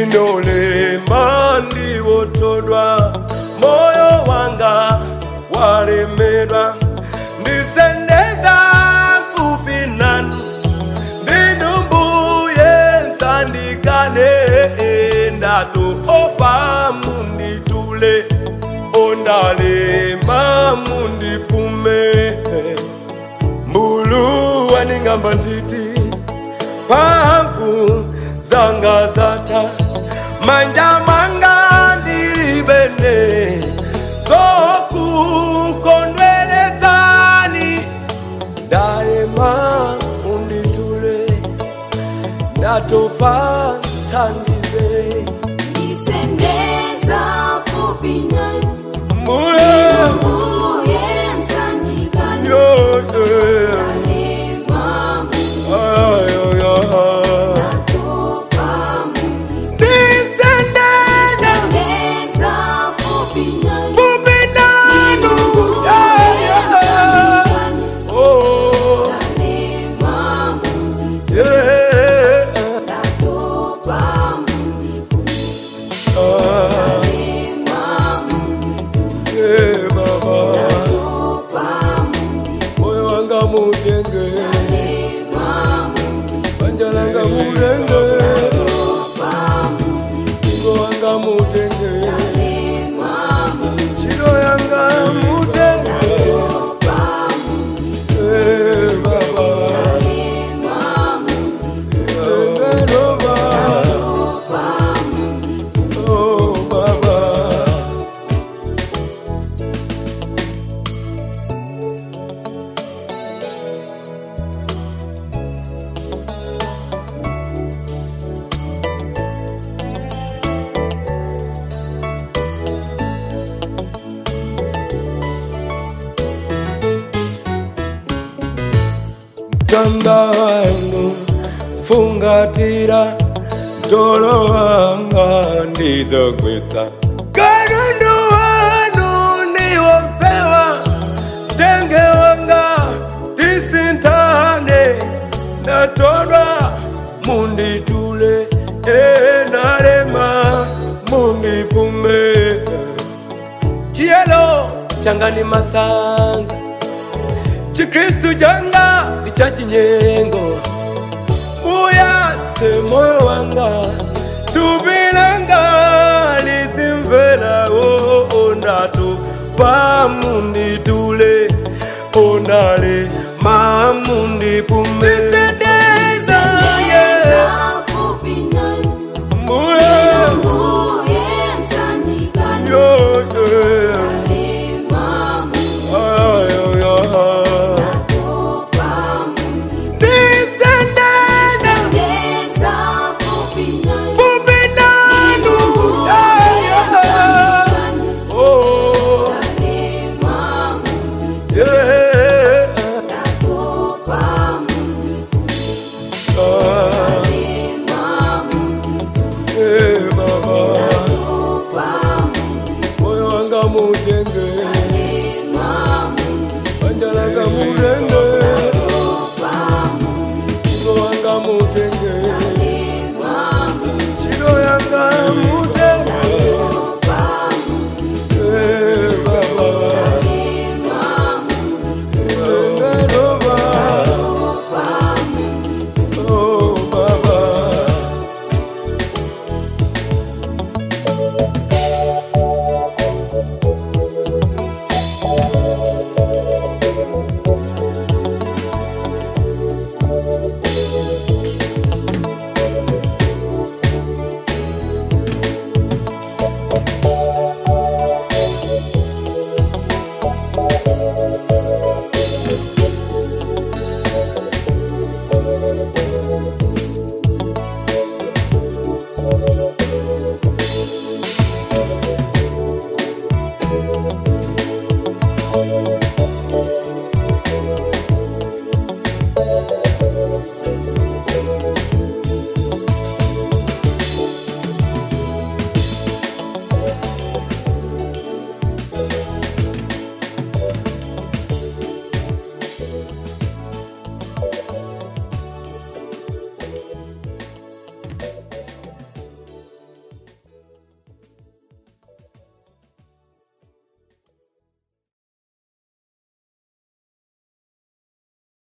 ndinolema ndiwotodwa moyo wanga walemedwa ndisendeza fupi nanu ndinumbuye nsandikane ndatopa munditule ondalema mundipume mbulu waningamba ntiti mphamvu zanga zatha manja manga ndilibene zokukondwelezani ndalema unditule ndatopa thandize Nisendeza fupi nani mbuye Uye msandikani yote Alema ayoyoha munatopa mungi ndisendeza Nisendeza fupi nani fupi nanu Uye msandikani Oh, Alema mungi yeah. Natopa mungi Ah, Alema mungi yeah, Baba. Natopa mungi moyo wanga mutenge Alema mungi banja langa mutenge ingo wanga mutenge Alema mungi chiro yanga mutenge Eh, Baba. Tengelo Baba. Oh, Baba. tanda wanu fungatira tolo wanga ndizogwitsa kanunu wanu niwofewa tenge wanga tisintane natolwa munditule enalema mundipume chiyelo changani masanza chikristu changa ndi cha chinyengo muyatse moyo wanga tupilanga lizimvelawo ondatu pamunditule ondale mamundipumele